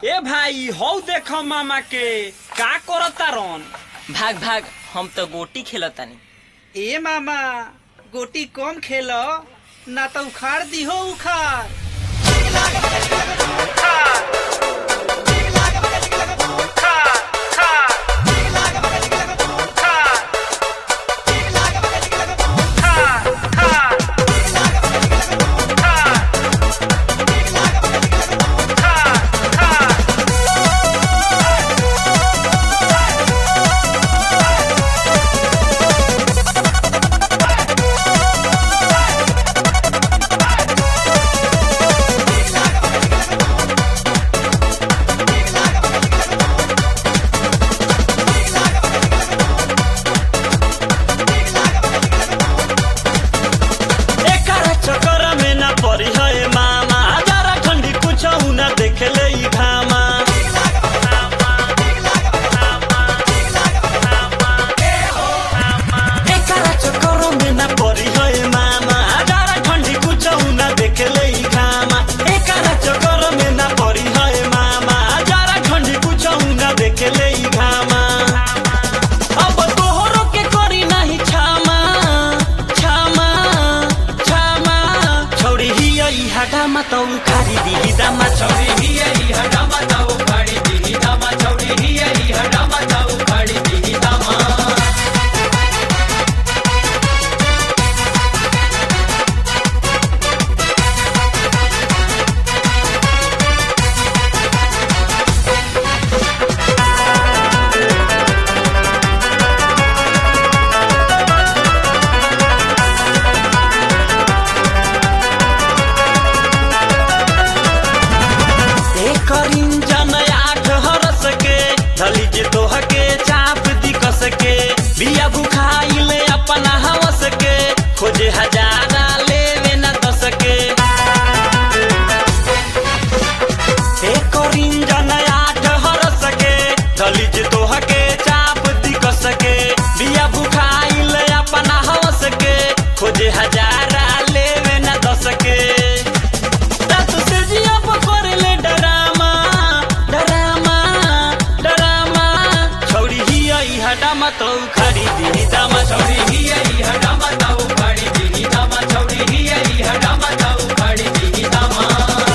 ए भाई हौ देख मामा के का करता रन भाग भाग हम तो गोटी खेलतानी ए मामा गोटी कम खेल ना तो उखाड़ दिहो उखाड़ एकरा चक्कर में ना पड़ी है मामा हजारा खंडी कुछ ना देख ले ई घामा एकरा चक्कर में ना पड़ी है मामा हजारा खंडी कुछ ना देख ले ई घामा एकरा चक्कर में ना पड़ी है मामा हजारा खंडी कुछ ना देख ले ई घामा अब तोहरो के करी नाही छामा छामा छामा छौरी हिया ई हटामा तौ खारी दिही दामा छौरी हिया ई हटामा तौ खारी दिही दामा छौरी हिया ई हटामा तौ खारी दिही दामा एकर इंजन आठ हरस के धली जे तोह के चाप दिकस के बिया बुखाइल अपना हवस के खोजे हजारा लेवे न दस के एकर इंजन आठ हरस के धली जे तोह के चाप दिकस के बिया बुखाइल अपना हवस के खोजे हजारा लेवे न दस के रात से जिया पकड़ले डरामा डरामा डरामा छौरी हिया ई हडामा तौ खड़ी दिही दामा छौरी हिया ई हडामा तौ खड़ी दिही दामा छौरी हिया ई हडामा तौ खड़ी दिही दामा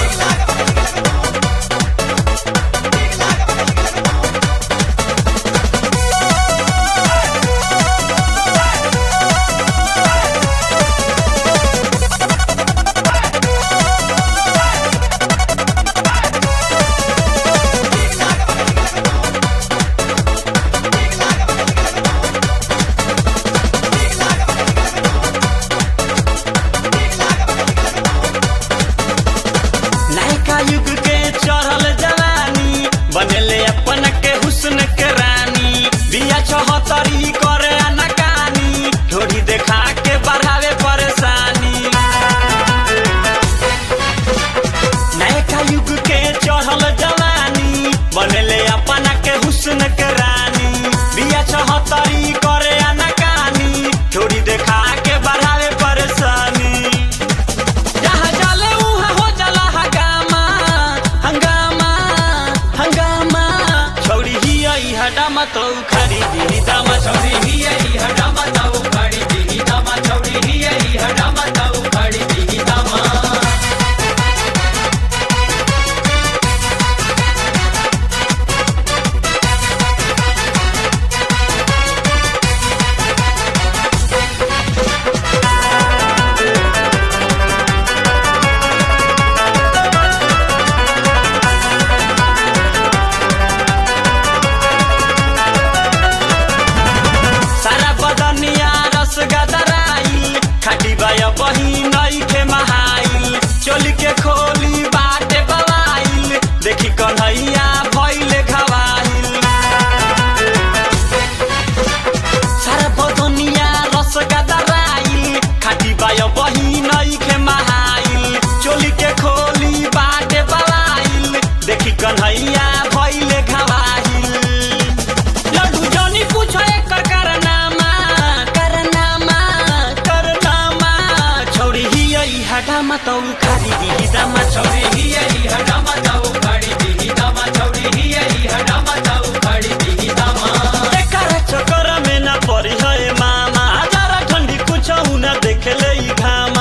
नयका युग के चढ़ल जवानी बनेले अपन के हुस्न के रानी बिया चौहतरी करे अनकानी ढोरी देखा के बढ़ावे परेशानी नयका युग के चढ़ल जवानी बनेले अपन के हुस्न के रानी बिया चौहतरी करे अनकानी ढोरी देखा के बढ़ावे परेशानी जहाँ जाले उहाँ हो जाला हंगामा हंगामा हंगामा छौरी हिया ई हडामा तौ खरी दिही दामा छौरी हिया ई हडामा तौ खरी दिही दामा छौरी हिया ई हडामा तौ खरी दिही दामा सारा बदनिया रस गदराइल खाटी बाया बही नई के महाइल चोली के खोली बाटे बवाइल देखी कन्हैया भइले घवाइल सारा बदनिया रस गदराइल खाटी बाया बही नई के महाइल चोली के खोली बाटे बवाइल देखी कन्हैया भइले घवाइल लड्डू जनी पूछो एकर करनामा करनामा करनामा छौरी हिया ई हटामा डामा तो उखाड़ी दी दामा छौरी हिया ई हडामा तो उखाड़ी दी दामा छौरी हिया ई हडामा तो उखाड़ी दी दामा एकर चक्कर में ना पड़ी है मामा हजारा ठंडी कुछ ना देख ले ई घामा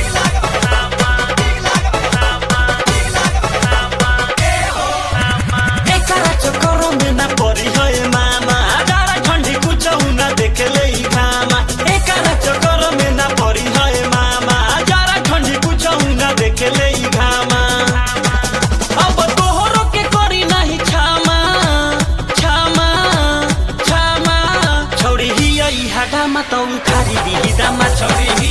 एकर चक्कर में ना पड़ी है मामा हजारा ठंडी कुछ ना देख ले ई घामा एकर चक्कर में ना पड़ी है मामा हजारा ठंडी कुछ ना देख ले ई घामा अब तोहरो के करी नाही छामा छामा छामा छौरी हिया ई हाडामा त उखारी दिही दामा छौरी